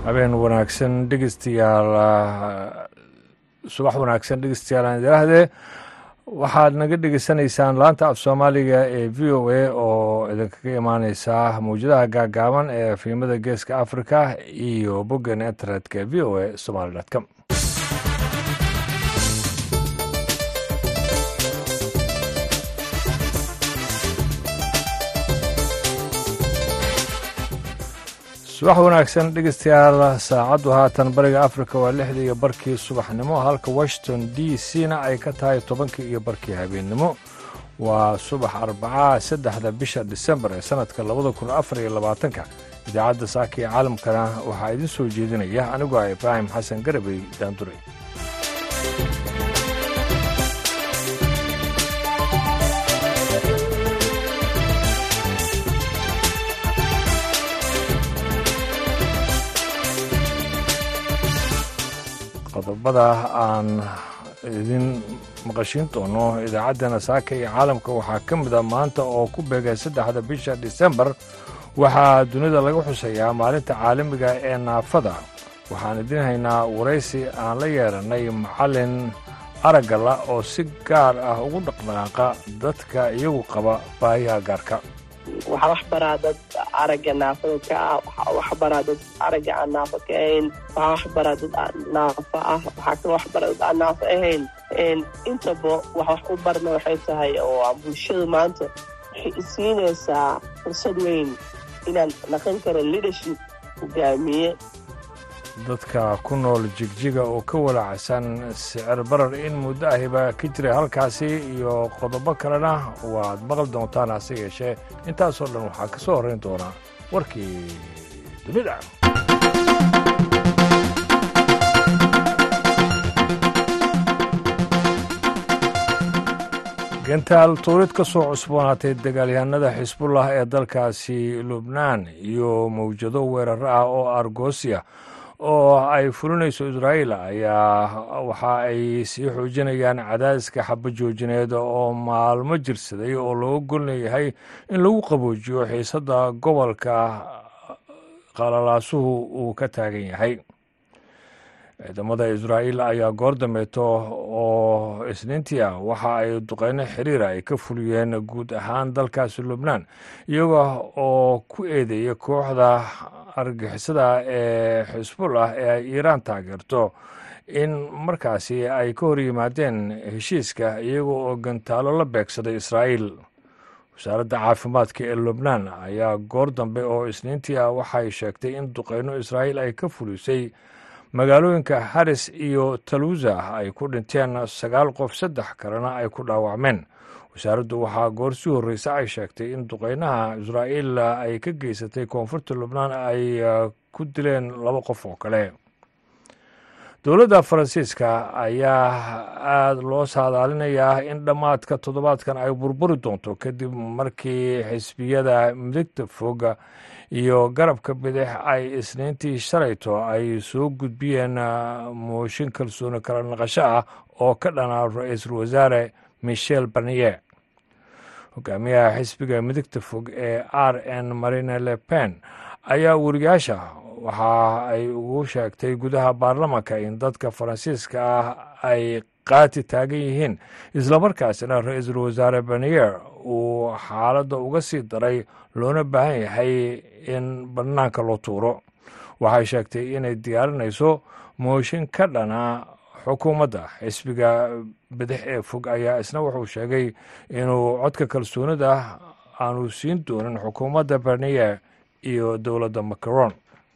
habeen wanaagsan dhegeystayaal subax wanaagsan dhegeystayaal aan idilaahdee waxaad naga dhegeysanaysaan laanta af soomaaliga ee v o a oo idinkaga imaaneysa mawjadaha gaagaaban ee fiimada geeska africa iyo boggan internetka v o a somaly com subax wanaagsan dhegeystayaal saacaddu haatan bariga africa waa lixda iyo barkii subaxnimo halka washington d c na ay ka tahay tobankii iyo barkii habeennimo waa subax arbacaa saddexda bisha disembar ee sannadka labada kun afar iyo labaatanka idaacadda saaka iyo caalamkana waxaa idiin soo jeedinaya anigoo ah ibraahim xasan garabey daanduray qodobada aan idin maqashiin doono idaacaddana saaka iyo caalamka waxaa ka mida maanta oo ku beegay saddexda bisha disembar waxaa dunida laga xusayaa maalinta caalamiga ee naafada waxaan idin haynaa waraysi aan la yeeranay macallin araggala oo si gaar ah ugu dhaqdhaqaaqa dadka iyagu qaba baahiyaha gaarka waxaa wax baraa dad aragga naafada ka ah waxaa wax baraa dad aragga aan naafo ka ahayn waxaa wax baraa dad naafo ah waxaa kaloo wax baraa dad aan naafo ahayn intaba wax wax u barna waxay tahay oo bulshadu maanta waxay isiinaysaa fursad weyn inaan naqan karo leadership hogaamiye dadka ku nool jigjiga oo ka walaacsan sicir barar in muddo ahiba ka jiray halkaasi iyo qodobo kalena waad maqli doontaan hase yeeshee intaasoo dhan waxaa ka soo horrayn doonaa warkii dunida gentaal tuurid ka soo cusboonaatay dagaalyahanada xisbullah ee dalkaasi lubnaan iyo mawjado weeraro ah oo argosiya oo ay fulinayso israa'iil ayaa waxa ay sii xoojinayaan cadaadiska xabajoojineed oo maalmo jirsaday oo looga golnayahay in lagu qaboojiyo xiisadda gobolka qalalaasuhu uu ka taagan yahay ciidamada israa'iil ayaa goor dambeeto oo isniintii ah waxa ay duqeyno xiriira ay ka fuliyeen guud ahaan dalkaasi lubnaan iyaga oo ku eedeeya kooxda argixisada ee xisbullah ee ay iiraan taageerto in markaasi ay ka hor yimaadeen heshiiska iyaga oo gantaalo la beegsaday israa'iil wasaaradda caafimaadka ee lubnaan ayaa goor dambe oo isniintii ah waxay sheegtay in duqeyno israa'iil ay ka fulisay magaalooyinka haris iyo taluusa ay ku dhinteen sagaal qof saddex kalena ay ku dhaawacmeen wasaaraddu waxaa goor sii horreysa ay sheegtay in duqeynaha israa'iil ay ka geysatay koonfurta lubnaan ay ku dileen laba qof oo kale dowladda faransiiska ayaa aada loo saadaalinayaa in dhammaadka toddobaadkan ay burburi doonto kadib markii xisbiyada midigta fog iyo garabka bidix ay isniintii shalayto ay soo gudbiyeen mooshin kalsooni kala naqasho ah oo ka dhanaa ra-iisul wasaare michel barnier hogaamiyaha xisbiga midigta fog ee r n marine le pen ayaa weriyaasha waxa ay ugu sheegtay gudaha baarlamanka in dadka faransiiska ah ay qaati taagan yihiin islamarkaasina ra-iisul wasaare barnier uu xaaladda uga sii daray loona baahan yahay in bannaanka loo tuuro waxay sheegtay inay diyaarinayso mooshin ka dhana xukuumadda xisbiga bidix ee fog ayaa isna wuxuu sheegay inuu codka kalsoonida aanu siin doonin xukuumadda barnier iyo dowladda macron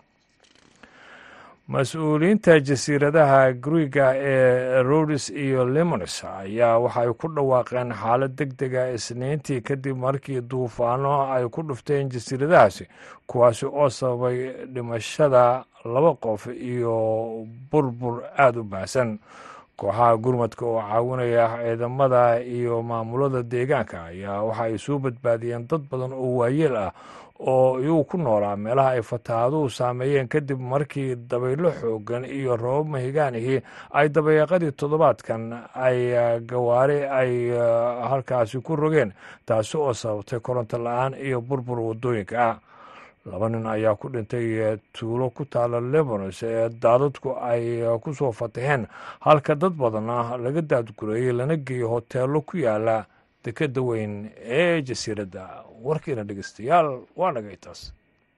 mas-uuliyiinta jasiiradaha griiga ee rodes iyo limones ayaa waxay ku dhawaaqeen xaalad deg dega isniintii kadib markii duufaano ay ku dhufteen jasiiradahaasi kuwaasi oo sababay dhimashada laba qof iyo burbur aada u baahsan kooxaha gurmadka oo caawinaya ciidamada iyo maamulada deegaanka ayaa waxa ay soo badbaadiyeen dad badan oo waayeel ah oo iyagu ku noolaa meelaha ay fataahaduhu saameeyeen kadib markii dabaylo xoogan iyo roobab mahigaanihii ay dabayaaqadii toddobaadkan ay gawaari ay halkaasi ku rogeen taasi oo sababtay koronto la-aan iyo burbur waddooyinka ah laba nin ayaa ku dhintay tuulo ku taala lebanos ee daadadku ay ku soo fataheen halka dad badanna laga daadgureeyey lana geeyey hoteello ku yaala dekeda weyn ee jasiiradda warkiina dhegeystayaal waa nagay taas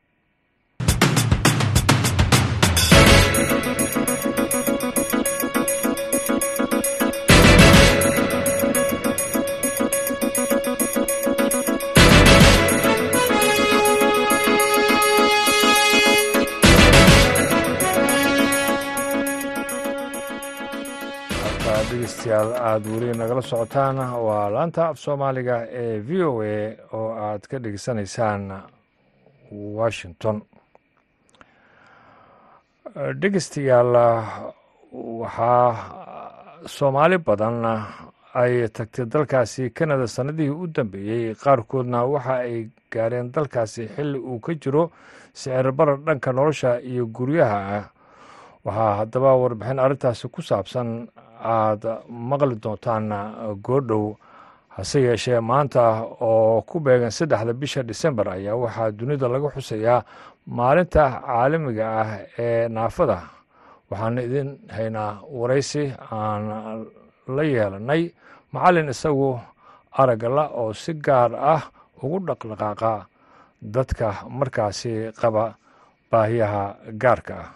dhegeystayaal aada weli nagala socotaan waa laanta af soomaaliga ee v o a oo aad ka dhegeysanaysaan washington dhegeystayaal waxaa soomaali badan ay tagtay dalkaasi kanada sannadihii u dambeeyey qaarkoodna waxa ay gaareen dalkaasi xilli uu ka jiro sicir barar dhanka nolosha iyo guryaha ah waxaa haddaba warbixin arrintaasi ku saabsan aada maqli doontaan goordhow hase yeeshee maanta oo ku beegan saddexda bisha disembar ayaa waxaa dunida laga xusayaa maalinta caalamiga ah ee naafada waxaana idin haynaa waraysi aan la yeelanay macallin isagu aragala oo si gaar ah ugu dhaqdhaqaaqa dadka markaasi qaba baahiyaha gaarka ah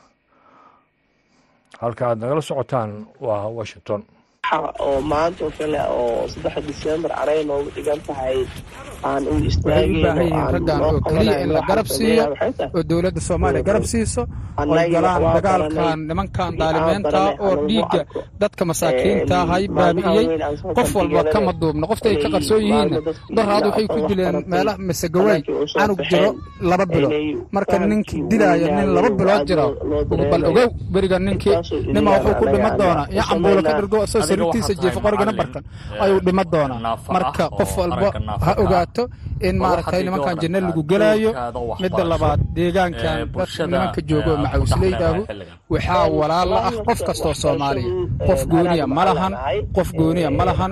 halka aad nagala socotaan waa washington oo maanta oo kale oo saddexa disembar anay noogu dhigan tahay aan u waxay u baahan yihiin raggan oo keliya in la garab siiyo oo dowladda soomaaliya garab siiso oy galaan dagaalkan nimankan daalimeenta oo dhiigga dadka masaakiinta hay baabi'iyey qof walba kama duubno qofta ay ka qarsoon yihiinna daraad waxay ku dileen meelaha masegawey canug jiro laba bilood marka ninkii dilaaya nin laba bilood jiro bal ogow beriga ninkii nima wuxuu ku dhima doonaa iyo cambuulo ka dhirgo asoo sariirtiisa jiifa qorigana barkan ayuu dhima doonaa marka qof walba ha ogaato in maaragtay nimankan janno lagu gelaayo midda labaad deegaankan dadka nimanka joogo oo macawsleydahu waxaa walaala ah qof kastoo soomaaliya qof gooniya ma lahan qof gooniya ma lahan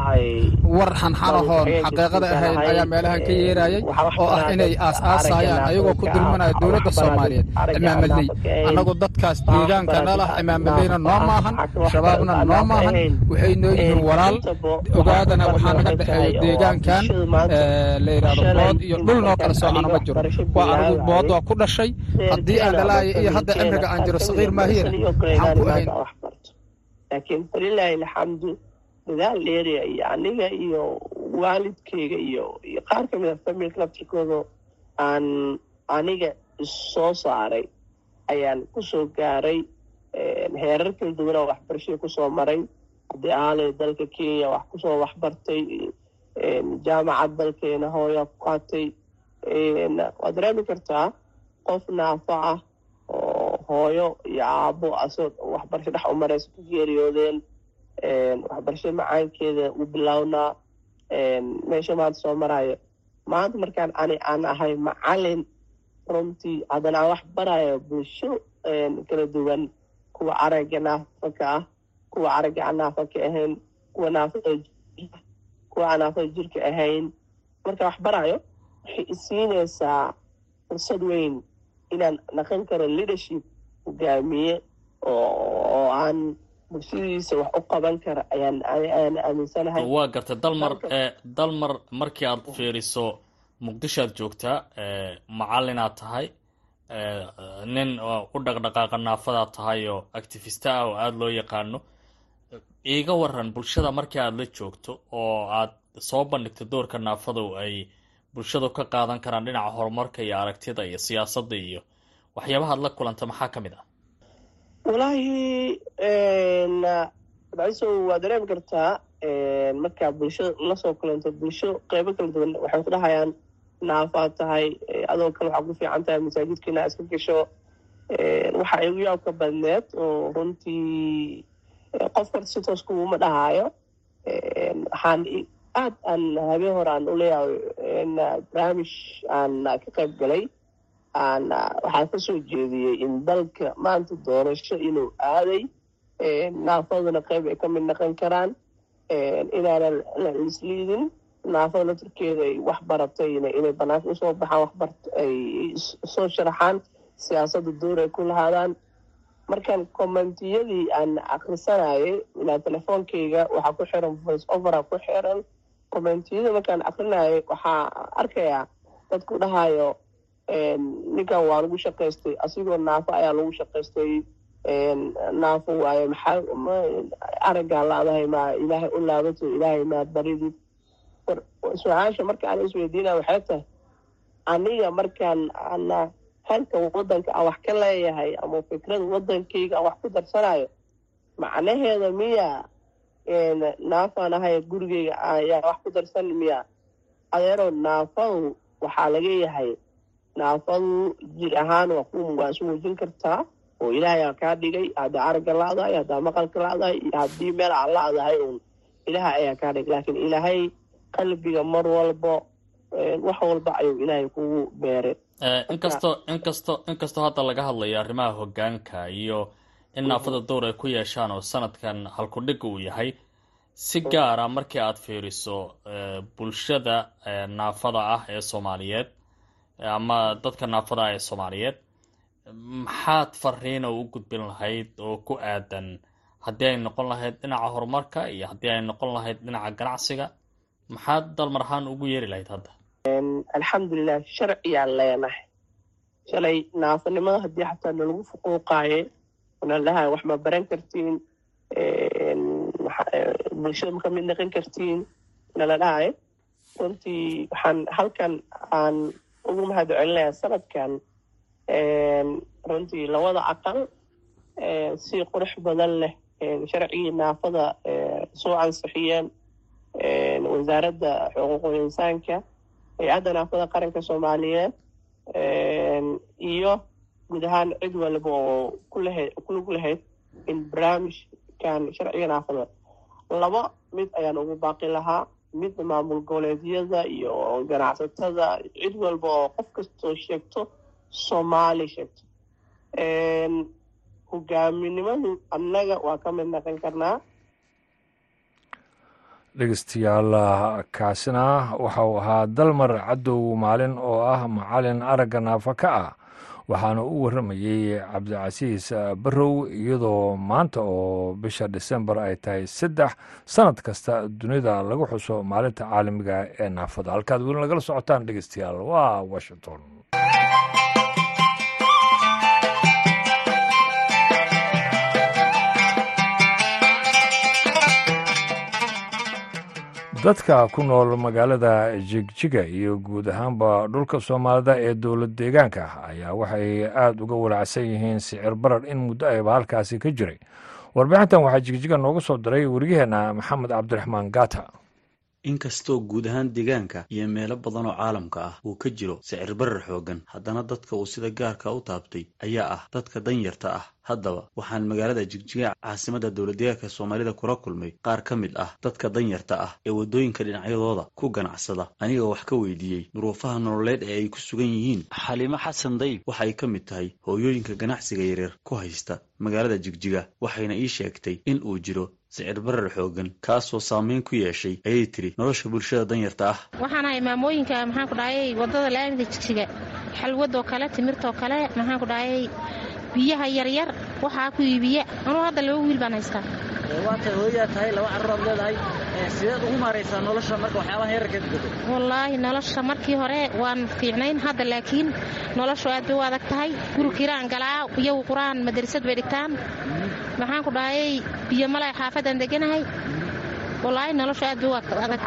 war xanxanahoon xaqiiqada ahayn ayaa meelahan ka yeerayay oo ah inay aas-aasayaan ayagoo ku dulmanaya dowladda soomaaliyeed cimaamadley annagu dadkaas deegaanka nalah cimaamadleyna noo maahan shabaabna noo maahan waxay noo yihiin walaal ogaadana waxaa naga dhexeeya deegaankan la yidhahdo bood iyo dhul noo kala soocana ma jiro waa anigu bood waa ku dhashay haddii aan dhalaaya iyo hadda cimriga aan jiro sakiir maahiyana waxaan ku ahayn laakiin falilaahi alxamdu dadaal dheeriya iyo aniga iyo waalidkeyga iyo iyo qaar ka mid a familka laftirkooda aan aniga issoo saaray ayaan kusoo gaaray heerar kala duwanaa waxbarashada kusoo maray haddii aalay dalka kenya wax kusoo waxbartay jaamacad dalkeena hooyaa ku qaatay waad dareemi kartaa qof naafo ah oo hooyo iyo aabo asoo waxbarasho dhex u maraysa ku geeriyoodeen waxbarashada macaankeeda u bilownaa meesha maanta soo maraayo maanta markaan ani aan ahay macalin runtii haddana aan wax barayo bulsho kala duwan kuwa aragga naafaka ah kuwa aragga aan naafa ka ahayn kuwa naafada kuwa aan naafada jirka ahayn markaan wax barayo waxay isiinaysaa fursad weyn inaan naqan karo leadership hogaamiye oo aan bulshadiisa wax u qaban kara ayaan ayaan aaminsanahay waa gartay dalmar dalmar markii aad fiiriso muqdisho aad joogtaa macalinaad tahay nin u dhaqdhaqaaqa naafadaad tahay oo activista ah oo aada loo yaqaano iiga waran bulshada markii aada la joogto oo aad soo bandhigto doorka naafadu ay bulshadu ka qaadan karaan dhinaca horumarka iyo aragtida iyo siyaasadda iyo waxyaabahaad la kulanta maxaa ka mid ah walaahi baiso waa dareemi kartaa markaa bulshada lasoo kulanto bulsho qeybo kala duwan waxay ku dhahayaan naafaad tahay adoo kale waxaa ku fiican tahay masaajidka inaa iska gasho waxa igu yaabka badneed oo runtii qof karta si toos kuuma dhahaayo waxaan aad aan habeen hore aan uleeyahay barnaamij aan ka qayb galay aan waxaan kasoo jeediyey in dalka maanta doorasho inuu aaday naafaduna qayb ay ka mid naqon karaan inaanan la isliidin naafada laftirkeeda ay wax baratay inay banaanka usoo baxaan waxbart ay soo sharaxaan siyaasadda door ay ku lahaadaan markaan commentiyadii aan akrisanayay ilaa telefoonkeyga waxaa ku xiran voice overa ku xiran commentiyada markaan akrinayay waxaa arkayaa dadku dhahayo ninkan waa lagu shaqaystay asigoo naafo ayaa lagu shaqaystay naafo waayo maxaa araggaa laadahay maa ilaahay u laabato ilaahay maa baridid su-aasha marka aan isweydiinaya waxay tahay aniga markaan ana halka wadanka aan wax ka leeyahay ama fikrada wadankayga aan wax ku darsanayo macnaheeda miya naafaan ahay gurigeyga ayaa wax ku darsan miya adeero naafadu waxaa laga yahay naafadu jir ahaan waa isu muujin kartaa oo ilaahay aa kaa dhigay haddaa aragga la-dahay haddaa maqalka la-dahay iyo haddii meel aan la-dahay uun ilaahay ayaa kaa dhigay laakiin ilaahay qalbiga mar walbo wax walba ayuu ilaahay kugu beeray inkastoo inkastoo inkastoo hadda laga hadlayo arrimaha hoggaanka iyo in naafada dowr ay ku yeeshaan oo sanadkan halkudhig uu yahay si gaara markii aad fiiriso bulshada naafada ah ee soomaaliyeed ama dadka naafada ah ee soomaaliyeed maxaad fariina u gudbin lahayd oo ku aadan haddii ay noqon lahayd dhinaca horumarka iyo haddii ay noqon lahayd dhinaca ganacsiga maxaad dalmar ahaan ugu yeeri lahayd hadda alxamdulilah sharciyaan leenahay shalay naafanimada haddii xataa nalagu fuquuqaaye nala dhahay wax ma baran kartiin bulshada ma ka mid naqan kartiin nala dhahay runtii waxaan halkan aan ugu mahad celinayaa sanadkan runtii labada aqal si qurux badan leh sharcigii naafada soo ansixiyeen wasaaradda xuquuqul insaanka hay-adda naafada qaranka soomaaliyeed iyo guud ahaan cid walba oo kulug lahayd in barnaamijkan sharciga naafada laba mid ayaan ugu baaqi lahaa mid maamul goboleedyada iyo ganacsatada cid walba oo qof kastoo sheegto soomaali sheegto hogaaminimadu annaga waa ka mid naqon karnaa dhegeystayaal kaasina waxa uu ahaa dalmar cadow maalin oo ah macalin aragga naafa ka ah waxaana u warramayey cabdicasiis barrow iyadoo maanta oo bisha disembar ay tahay saddex sanad kasta dunida lagu xuso maalinta caalamiga ee naafada halkaad weli nagala socotaan dhegeystayaal waa washington dadka ku nool magaalada jigjiga iyo guud ahaanba dhulka soomaalida ee dowlad deegaanka ayaa waxay aada uga walacsan yihiin sicir barar in muddo ayba halkaasi ka jiray warbixintan waxaa jigjiga nooga soo diray wariyaheenna maxamed cabdiraxmaan gata inkastoo guud ahaan deegaanka iyo meelo badan oo caalamka ah uu ka jiro sicir barar xooggan haddana dadka uu sida gaarka u taabtay ayaa ah dadka danyarta ah haddaba waxaan magaalada jigjiga caasimadda dowladdeegaanka soomaalida kula kulmay qaar ka mid ah dadka danyarta ah ee waddooyinka dhinacyadooda ku ganacsada anigoo wax ka weydiiyey duruufaha nololeed ee ay ku sugan yihiin xaliimo xasan dayb waxay ka mid tahay hooyooyinka ganacsiga yaryar ku haysta magaalada jigjiga waxayna ii sheegtay in uu jiro sicir barar xooggan kaasoo saameyn ku yeeshay ayay tiri nolosha bulshada danyarta ah waxaan ahay maamooyinka maxaan ku dhahayay waddada laamida jigjiga xalwadoo kale timirtoo kale maxaan ku dhahayay biyaha yaryar waxaa ku iibiya anuu hadda laba wiil baan haystaa waatay hooyaa tahay laba carruuraad leedahay sideed ugu maaraysaa nolosha marka waxyaabaha yararkeed gado wallaahi nolosha markii hore waan fiicnayn hadda laakiin noloshu aad bay u adag tahay guri kiraan galaa iyagu qur-aan madrasad bay dhigtaan maxaan ku dhahayay biyo malay xaafadaan deganahay wallaahi noloshu aad bay u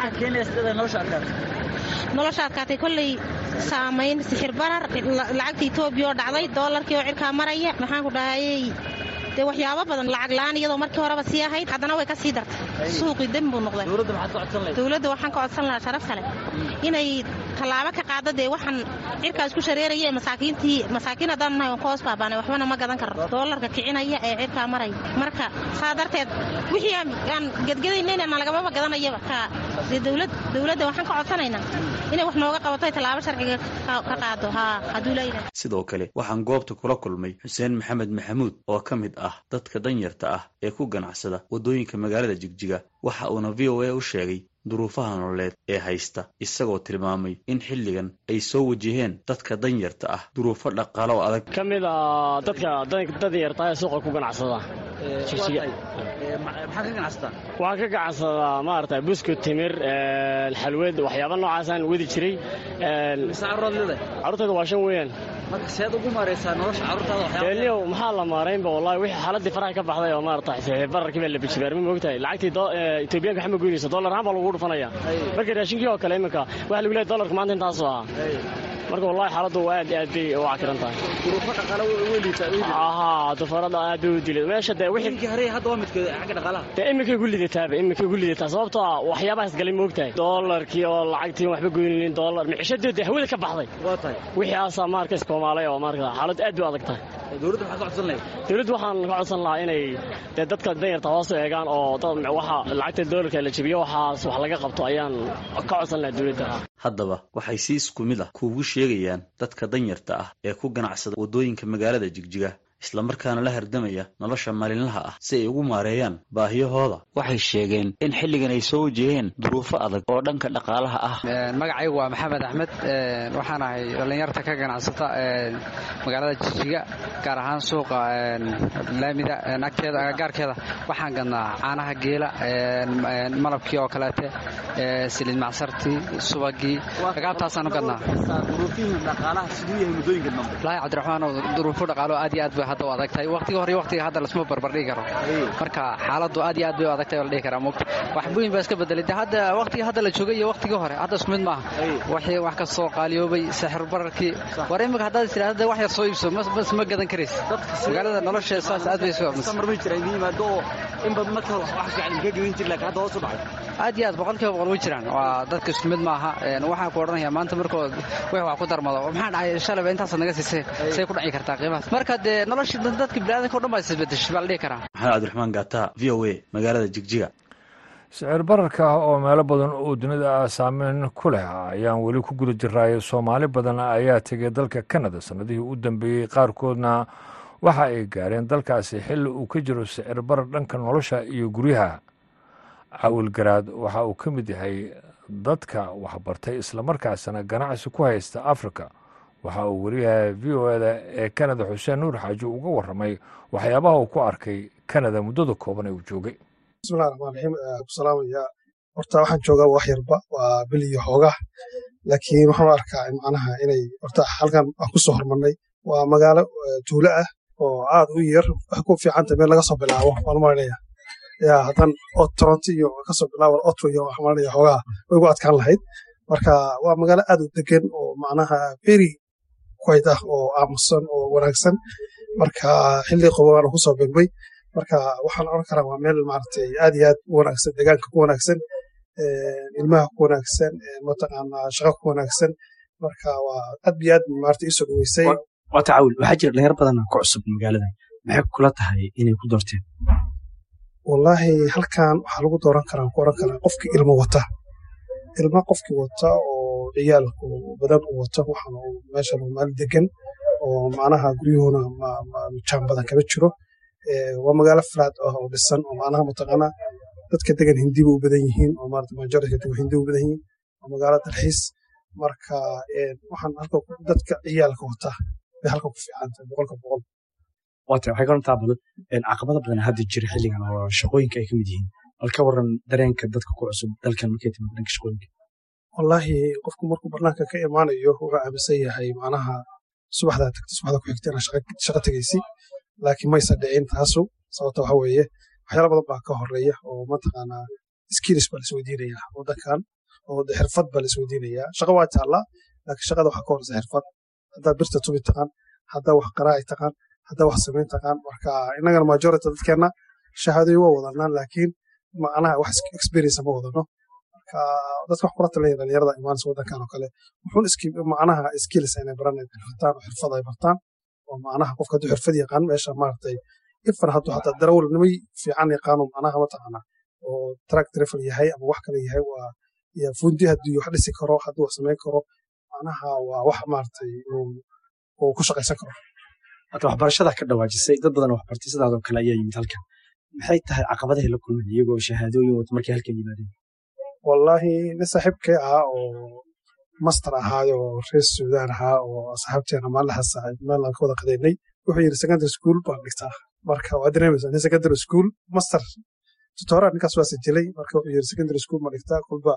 adagtahay nolosha adkaatay kolley saamayn sixir barar lacagta etoobiya oo dhacday doolarkii oo cirkaa maraya maxaan ku dhahayay dee waxyaabo badan lacag la-aan iyadoo markii horeba sii ahayd haddana way ka sii dartay suuqii dem buu noqday dowladda waxaan ka codsan lahaa sharaf kale inay tallaabo ka qaado dee waxaan cirkaas ku shareeraya ee masaakiintii masaakiin haddaan nahay waan ka hoos baabaanay waxbana ma gadan karno doolarka kicinaya ee cirkaa maraya marka saa darteed wixii aan gedgedaynayna nagamaba gadanayaba ka dee dowlad dowladda waxaan ka codsanaynaa inay wax nooga qabato tallaabo sharciga ka qaado haa hadduu leeyahay sidoo kale waxaan goobta kula kulmay xuseen maxamed maxamuud oo ka mid ah dadka danyarta ah ee ku ganacsada waddooyinka magaalada jigjiga waxa uuna v o a u sheegay duruufaha nololeed ee haysta isagoo tilmaamay in xilligan ay soo wajaheen dadka danyarta ah duruufo dhaqaalo oo adag ka mid a dadka danyarta ee suuqa ku ganacsada maxaa ka ganacsataa waxaan ka ganacsadaa maarata buskut timir xalwad waxyaaba noocaasaan wadi jiray mise carruuraad leedahay carruurtayda waa shan weeyaan marka seed ugu maaraysaa nolosha carruurtaada waxyaaba elio maxaa la maaraynba wallahi wixii xaaladii faraha ka baxday oo maarata bararkii baa la bijibaarma moogtahay lacagtii etoobiyaanka waxma goynaysa dollar ahaan baa lagu dhufanaya marka raashinkii oo kale iminka waxa lagu leeyahay dollarka maanta intaasoo ahaa marka wallahi xaaladdu aad aad bay u cakiran tahay duruufo dhaqaale way liitaa ahaa dufarada aad bay u dilay meesha dee wixii inkii hore hadda waa midka xagga dhaqaalaha dee iminkay ku lidataaba iminkay ku lidataa sababtoo ah waxyaabahaas galay moogtahay dollarkii oo lacagtii waxba goynaynin dollar micishadii dee hawada ka baxday waa tahay wixii aasaa maarka iskoomaalay oo maarka xaalad aad bay u adag tahay dowladda maxaa ka codsan lahayd dowladdu waxaan ka codsan lahaa inay dee dadka danyarta hoos u eegaan oo waxa lacagta dollarka la jebiyo waxaas wax laga qabto ayaan ka codsan lahaa dowladda haddaba waxay si isku mid ah kuugu sheegayaan dadka danyarta ah ee ku ganacsada waddooyinka magaalada jigjiga islamarkaana la hardamaya nolosha maalinlaha ah si ay ugu maareeyaan baahiyahooda waxay sheegeen in xilligan ay soo wajaheen duruufo adag oo dhanka dhaqaalaha ah magacaygu waa maxamed axmed waxaan ahay dhallinyarta ka ganacsata magaalada jijiga gaar ahaan suuqa laamida agteeda agagaarkeeda waxaan gadnaa caanaha geela malabkii oo kaleete siliid macsartii subagii agaabtaasaan u gadnaa wallaahi cabdiraxmaan duruufo dhaqaalo aad iyo aad bay hadda u adag tahay waqtiga hore iyo waqtiga hadda lasma barbardhigi karo marka xaaladdu aad iyo aad bay u adag tahay oo la dhihi karaa mogta wax weyn baa iska bedelay de hadda waqtiga hadda la joogay iyo waqtigii hore hadda isku mid maaha waxii wax kastoo qaaliyoobay sixir bararkii war imika haddaad tidhahda wax yar soo iibso mas ma gadan karaysa magaalada nolosheeda saas aad bay marmay jira idin yimaado oo in badan marka hore wax fiican ka gadan jir laakiin hadda hoos u dhacay aad iyo aad boqolkiiba boqol way jiraan waa dadka isku mid maaha waxaan ku odhanayaa maanta markood wax wax ku darmado maxaa dhacay shalayba intaasaad naga siisay say ku dhaci kartaa qiimahaas marka dee nolosha dadka biniadanka o dhan baa isbedeshay baa la dhihi karaa maxamed cabdiraxmaan gaata v o a magaalada jigjiga sicir bararka oo meelo badan oo dunida ah saameyn ku leh ayaan weli ku guda jiraayo soomaali badan ayaa tegay dalka kanada sannadihii u dambeeyey qaarkoodna waxa ay gaareen dalkaasi xilli uu ka jiro sicir barar dhanka nolosha iyo guryaha cawil garaad waxa uu ka mid yahay dadka waxbartay islamarkaasna ganacsi ku haysta afrika waxa uu wariyaha v o eda ee kanada xuseen nuur xaaji uga warramay waxyaabaha uu ku arkay kanada muddada kooban ee uu joogay bismillahi raxmaan raxiim ku salaamaya horta waxaan joogaa wax yarba waa bil iyo xoogaa laakiin waxaan arkaa macnaha inay horta halkan aan ku soo hormarnay waa magaalo tuulo ah oo aad u yar wax ku fiicanta meel laga soo bilaabo waan maranaya yaa haddan toronto iyo kasoo bilaabo otto iyo waxaan maranaya xoogaa way ugu adkaan lahayd marka waa magaalo aad u degan oo macnaha very quiet ah oo aamusan oo wanaagsan marka xilli qobobaana ku soo begmay marka waxaan oran karaa waa meel maaragtay aad iyo aad u wanaagsan deegaanka ku wanaagsan ilmaha ku wanaagsan mataqaanaa shaqo ku wanaagsan marka waa aad iyo aad maaragtay isoo dhaweysay waata cawil waxaa jira dhalinyar badan ku cusub magaalada maxay kula tahay inay ku doorteen wallaahi halkan waxaa lagu dooran karaa ku oran karaa qofkii ilmo wata ilma qofkii wata oo ciyaalku badan u wata waxaan meeshan maal degan oo macnaha guryuhuna jaan badan kama jiro waa magaalo flat ah oo dhisan oo macnaha mataqaanaa dadka degan hindiba u badan yihiin oo maarata majority degan hindi u badan yihiin waa magaalo dalxiis marka waxaan halka dadka ciyaalka wata bay halka ku fiican tahay boqolka boqol waata waxay karantaa badan caqabada badan hadda jira xilligan oo shaqooyinka ay ka mid yihiin bal ka waran dareenka dadka ku cusub dalkan markay timaado dhanka shaqooyinka wallaahi qofku markuu barnaanka ka imaanayo wuxuu aaminsan yahay macnaha subaxdaa tagta subaxda ku xigta inaad shaqa tegaysi laakiin maysa dhicin taasu sababta waxa weeye waxyaala badan baa ka horeeya oo mataqaanaa skills baa laisweydiinayaa wadankan oo xirfad baa laisweydiinayaa shaqa waa taallaa laakiin shaqada waxaa ka horeysa xirfad haddaa birta tubi taqaan haddaa wax qaraaci taqaan haddaa wax samayn taqaan marka innagana majority dadkeenna shahaadooyin waa wadanaa laakiin macnaha wax experience ma wadano marka dadka wax kula talaya dhalinyarada imaanaysa wadankan oo kale wuxuun macnaha skills inay baran bartaan oo xirfad ay bartaan oo macnaha qofka hadduu xirfad yaqaan meesha maaragtay ifan hadduu hataa darawalnimay fiican yaqaano macnaha mataqaana oo track driver yahay ama wax kale yahay waa ya fundi hadduu wax dhisi karo hadduu wax samayn karo macnaha waa wax maaragtay uu ku shaqaysan karo hata waxbarashada ka dhawaajisay dad badan waxbartay sidaadoo kale ayaa yimid halkan maxay tahay caqabadahay la kulmeen iyagoo shahaadooyin wata markay halkan yimaadeen wallaahi nin saaxiibkay ahaa oo master ahaayo oo reer suudaan ahaa oo asxaabteena maalinahaas meel aan ka wada qadaynay wuxuu yidhi secondary school baan dhigtaa marka waa dareemaysaa nin secondary school master tutoraa ninkaas waa sajilay marka wuxuu yidhi secondary school ma dhigtaa kulba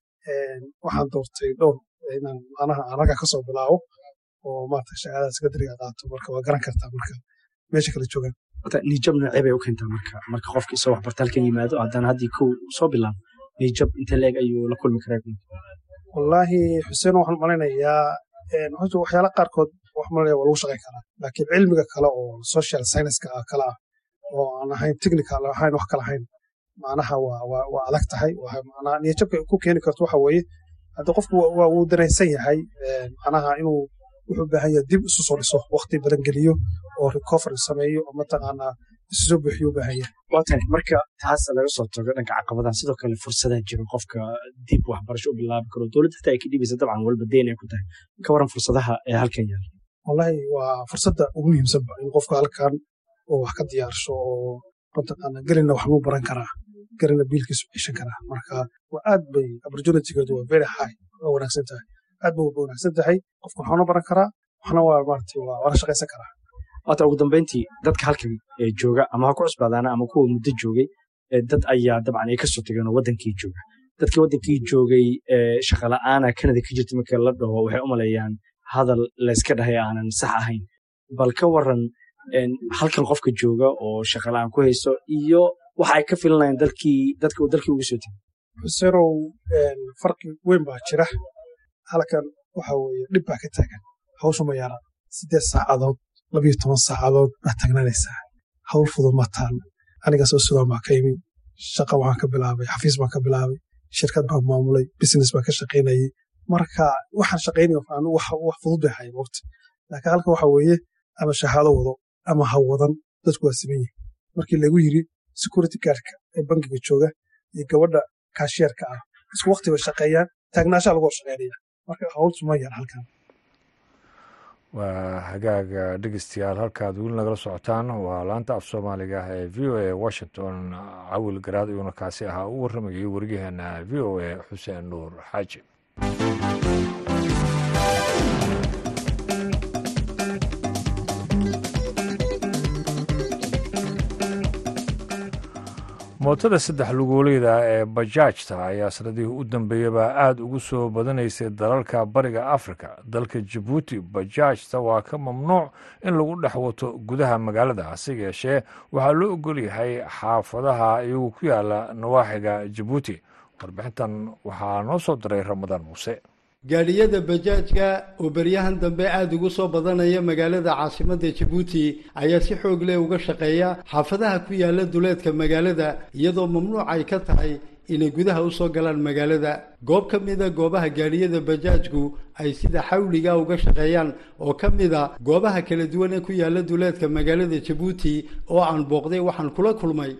waxaan doortay dhowr inaan anaha anaga kasoo bilaabo oo maarata shahaadada secondariga qaato marka waa garan kartaa marka meesha kala joogaan niijab noocee bay u keentaa marka marka qofka isoo waxbarta halkan yimaado haddana haddii kow soo bilaabo niijab inte leeg ayuu la kulmi karaa wallaahi xuseen waxaan malaynayaa horta waxyaala qaarkood wax malanaya waa lagu shaqayn karaa laakiin cilmiga kale oo social scienceska ah kale ah oo aan ahayn technical ahayn wax kale ahayn macnaha waa adag tahay macnaha niyajabka ku keeni karto waxa weeye hadda qofku waa wuu danaysan yahay macnaha inuu wuxuu baahan yahay dib isu soo dhiso waqti badan geliyo oo recovery sameeyo oo mataqaanaa isu soo buuxiyo u baahan yahay waa tahay marka taas laga soo tago dhanka caqabadaha sidoo kale fursadaha jiro qofka dib waxbarasho u bilaabi karo dowladda xitaa ay ka dhibaysa dabcan walba deyn ay ku tahay ka waran fursadaha ee halkan yaala wallahi waa fursadda ugu muhiimsanba in qofka halkan oo wax ka diyaarsho oo mataqaana gelina wax buu baran karaa gelina biilkiisu ceshan karaa marka waa aad bay opportunitygeedu waa very high waa wanaagsan tahay aad bay wanaagsan tahay qofka waxaana baran karaa waxna waa maarata waa la shaqaysan karaa waata ugu dambeyntii dadka halkan jooga ama ha ku cusbaadaana ama kuwa muddo joogay dad ayaa dabcan ay kasoo tageen oo wadankii jooga dadkii wadankii joogay shaqala'aana kanada ka jirta marka la dhaho waxay u maleeyaan hadal layska dhahay aanan sax ahayn bal ka waran halkan qofka jooga oo shaqala'aan ku hayso iyo waxa ay ka filanayaan dalkii dadka uu dalkii ugu soo tegay xuseenow farqi weyn baa jira halkan waxa weeye dhib baa ka taagan hawsha ma yaara siddeed saacadood labiyo toban saacadood baad tagnanaysaa hawl fudud ma taal anigaasoo sudan baa ka yimi shaqa waxaan ka bilaabay xafiis baan ka bilaabay shirkad baan maamulay business baan ka shaqaynayay marka waxaan shaqaynaya wax fudud bay ahayn waqti laakiin halka waxa weeye ama shahaado wado ama ha wadan dadku waa siman yihin markii lagu yiri security guardka ee bangiga jooga iyo gabadha kaashiyeerka ah isku waqti bay shaqeeyaan taagnaashaa lagu hor shaqaynaya marka hawltu ma yar halkan waa hagaaga dhegeystayaal halkaad weli nagala socotaan waa laanta af soomaaliga ee v o a washington cawil garaad iyuuna kaasi ahaa u warramayay wariyaheena v o a xuseen nuur xaaji mootada saddex lugooleyda ee bajaajta ayaa sanadihii u dambeeyaba aada ugu soo badanaysay dalalka bariga afrika dalka jabuuti bajaajta waa ka mamnuuc in lagu dhex wato gudaha magaalada hase yeeshee waxaa loo ogol yahay xaafadaha iyagu ku yaala nawaaxiga jabuuti warbixintan waxaa noo soo diray ramadaan muuse gaadhiyada bajaajka oo beryahan dambe aada ugu soo badanaya magaalada caasimadda jabuuti ayaa si xoog leh uga shaqeeya xaafadaha ku yaala duleedka magaalada iyadoo mamnuuc ay ka tahay inay gudaha usoo galaan magaalada goob ka mida goobaha gaadhiyada bajaajku ay sida xawliga uga shaqeeyaan oo ka mida goobaha kala duwan ee ku yaala duleedka magaalada jabuuti oo aan booqday waxaan kula kulmay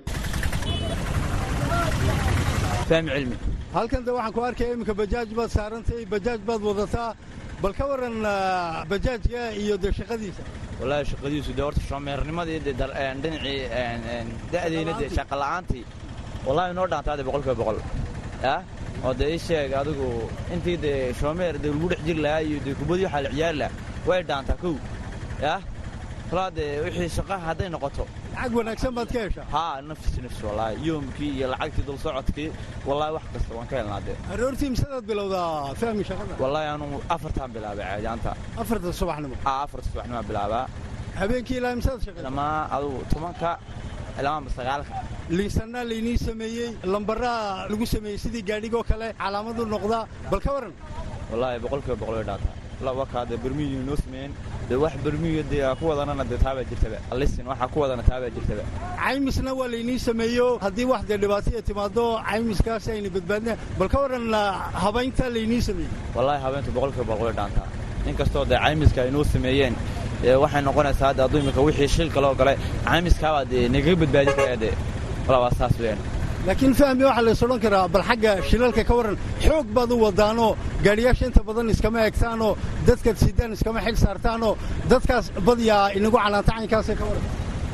halkan de waxaan ku arkaya iminka bajaaj baad saarantay bajaaj baad wadataa bal ka waran bajaajka iyo dee shaqadiisa wallaahi shaqadiisu dee horta shoomeernimadii dee dhinacii da'deyna dee shaqa la'aantii wallahi noo dhaantaa dee boqolkiiba boqol yah oo dee ii sheeg adigu intii dee shoomeer dee lagu dhex jiri lahaa iyo dee kubadii waxaa la ciyaari lahaa way dhaantaa kow yah walaa dee wixii shaqa hadday noqoto lacag wanaagsan baad ka heshaa haa nafs nafs wallaahi yoomkii iyo lacagtii dul socodkii wallaahi wax kasta waan ka helnaa dee aroortii misedaad bilowdaa fahmi shaqada wallaahi anugu afartaan bilaabay caadiyaanta afarta subaxnimo haa afarta subaxnimo bilaabaa habeenkii ilaa misedaad shaqaysa dhamaa adugu tobanka ilaa sagaalka liisanaa laynii sameeyey lambaraa lagu sameeyey sidii gaadhigoo kale calaamadu noqdaa bal ka waran wallaahi boqolkiiba boqol way dhaataa lawakaa dee bermiyii noo sameeyeen dee wax bermiyo dee ku wadanana dee taabaa jirtaba alisin waxaa ku wadana taabaa jirtaba caymisna waa laynii sameeyo haddii wax dee dhibaataya timaado caymiskaasi ayna badbaadina bal ka waran habaynta laynii sameeyey wallaahi habeyntu boqolkiiba boqol way dhaantaa inkastoo dee caymiska ay noo sameeyeen waxay noqonaysaa hadda hadduu imika wixii shil kaloo gale caymiskaabaa dee nagaga badbaadi karaa dee walaa waa saas weyaan laakiin fahmi waxaa lays odhan karaa bal xagga shilalka ka warran xoog baad u wadaanoo gaadhiyaasha inta badan iskama egtaanoo dadkaad sidaan iskama xil saartaanoo dadkaas badyaa inagu canaanta caynkaasee ka warran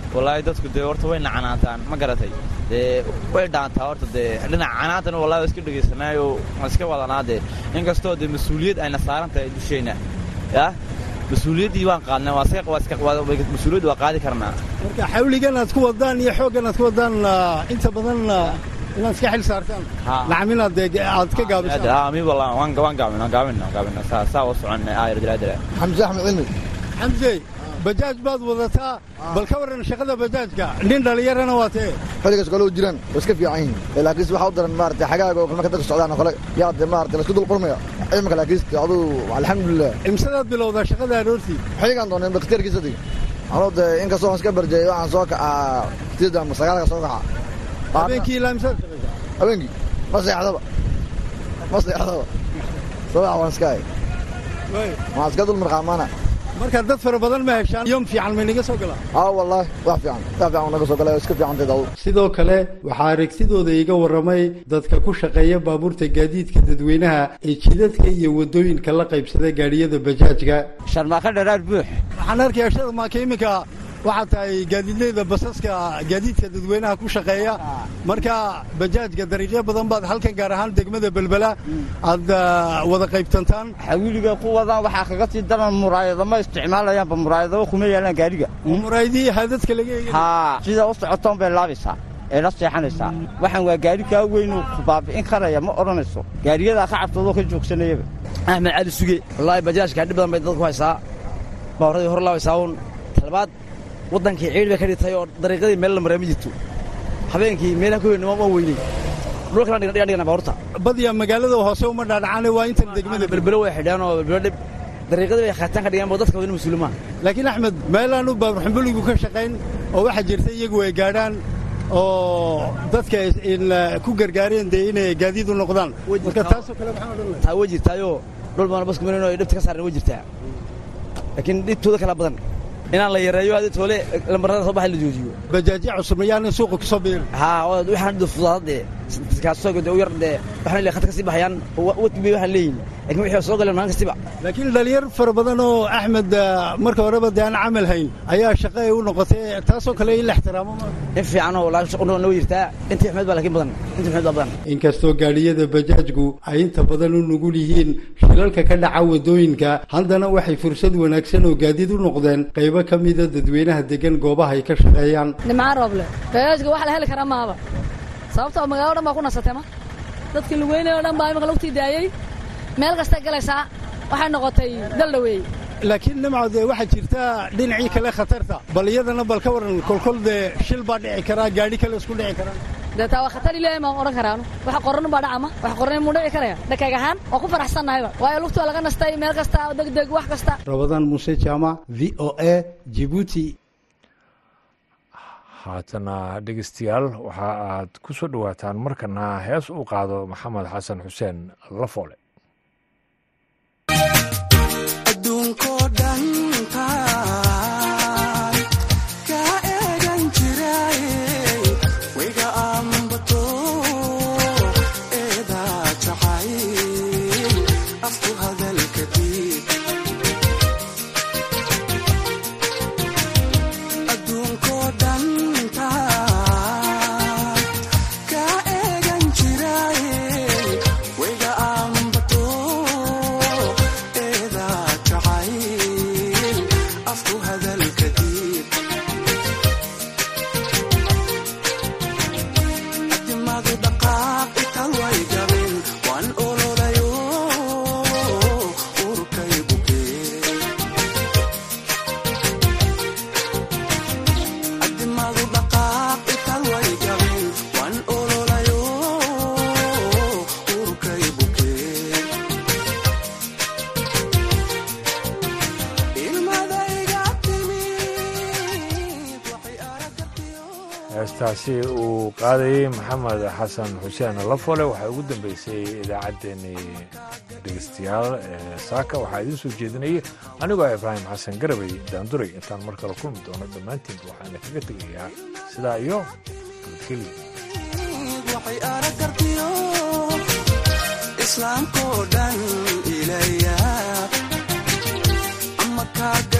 wallaahi dadku dee horta way nacanaantaan ma garatay dee way dhaantaa horta dee dhinaca canaantana wallahi waa iska dhegaysanaayo waan iska wadanaa dee inkastoo dee mas-uuliyad ayna saaran tahay dusheenna yah mas-uuliyaddii waan qaadnay mas-uuliyadda waa qaadi karnaa marka xawligan aad ku wadaan iyo xooggan aad ku wadaan inta badan inaad iska xil saartaan nacam inaad aad ka gaabisaan mi wallah waan gaabin waan gaabin waan gaabin saa saa u soconnay aayar dilaadila xamse axmed cilmi xamse bajaaj baad wadataa bal ka warran shaqada bajaajka nin dhallinyarana waa tee xilligaas kale u jiraan way iska fiican yihiin laakiinse waxaa u daran maarata xagaaga oo marka dadka socdaan oo kale yaa de maarata laisku dul qulmaya imika laakiinse aduu alxamdulilah imsadaad bilowdaa shaqada aroortii xilligaan doonay bakhtiyaarkiisa dig anuu de inkastoo aan iska barjeeyo waxaan soo kacaa sideeda ama sagaalka soo kaca habeenkii ilaa imsaad shaqaysaa habeenkii ma seexdaba ma seexdaba sabax waan iska hay waan iska dul marqaamaana marka dad fara badan ma heshaan yom fiican may naga soo galaa aa wallaahi wax fiican wax fiican naga soo galay iska fiicanteed awood sidoo kale waxaa aragtidooda iga warramay dadka ku shaqeeya baabuurta gaadiidka dadweynaha ee jidadka iyo waddooyinka la qaybsada gaadhiyada bajaajka sharmaaka dharaar buux waxaan arkayaa sharmaaka iminka waxaa tahay gaadiidleyda basaska gaadiidka dadweynaha ku shaqeeya marka bajaajka dariiqyo badan baad halkan gaar ahaan degmada belbela aad wada qaybtantaan xawiliga ku wadaan waxaa kaga sii daran muraayado ma isticmaalayaanba muraayadaba kuma yeelaan gaadhiga muraayadihii haadadka laga eegay haa sida u socotoon bay laabaysaa ee la seexanaysaa waxaan waa gaadhi kaa weynuu baabi'in karaya ma odhanayso gaadhiyadaa ka cabtoodoo ka joogsanayaba axmed cali suge wallaahi bajaajka dhib badan bay dadku haysaa baawaradii hor laabaysaa uun talabaad waddankii ciid bay ka dhigtay oo dariiqadii meel la maraa ma jirto habeenkii meelaha ku weynama ma weynay dhulkana dhigan dhigan dhigan baabuurta badiya magaalada hoose uma dhaadhacaane waa intan degmada belbelo way xidhaan oo belbelo dhib dariiqadii bay khaataan ka dhigaan bo dadka wadana mas-uuli maaha laakiin axmed meelaanu baabur xumbuligu ka shaqayn oo waxaa jirta iyagu ay gaadhaan oo dadka ku gargaareen dee inay gaadiid u noqdaan marka taasoo kale maxaa odhan lahay taa way jirtaayoo dhul badan basku marin oo ay dhibta ka saareen way jirtaa laakiin dhibtooda kala badan inaan la yareeyo hadii toole lambarada soo baxay la joojiyo bajaajyo cusub yaanin suuqa ku soo biirin haa waxaan dhida fudaadade kaasoo gade u yar dee waxaan leeyahay khadka kasii baxayaan wati bay waxaan leeyihin lakin wixii soo galeen maalin kastiba laakiin dhalinyar fara badan oo axmed marka horeba dee aan camal hayn ayaa shaqo ay u noqotay taasoo kale in la ixtiraamo in fiican oo noo jirtaa intii xumeed baa laakiin badan intii xumeed baa badan inkastoo gaadhiyada bajaajku ay inta badan u nugul yihiin shilalka ka dhaca waddooyinka haddana waxay fursad wanaagsan oo gaadiid u noqdeen qaybo ka mida dadweynaha degan goobaha ay ka shaqeeyaan nimcaan rooble bajaajka wax la heli karaa maaba sababtoo magaalado dhan baa ku nasatay ma dadkii lugeynay o dhan baa imika lagtii daayey meel kastay galaysaa waxay noqotay daldhaweey laakiin nimco dee waxaa jirta dhinacii kale khatarta bal iyadana bal ka waran kolkol dee shil baa dhici karaa gaadhi kale isku dhici karaa dee taa waa khatar ilaahay maan odhan karaanu wax qoran baa dhacama wax qoran muu dhici karaya dhakaag ahaan waa ku faraxsannahayba waayo lugtu waa laga nastay meel kasta degdeg wax kasta rabadaan muuse jaamac v o a jibuuti haatana dhegeystayaal waxa aad ku soo dhowaataan markana hees uu qaado maxamed xasan xuseen lafoole heestaasi uu qaadayey maxamed xasan xuseen lafole waxaa ugu dambeysay idaacaddeenii dhegeystayaal ee saaka waxaa idiin soo jeedinayay anigoo ah ibraahim xasan garabay daanduray intaan mar kale kulmi doono dhammaantiinba waxaana kaga tegayaa sidaa iyo nabadgelyo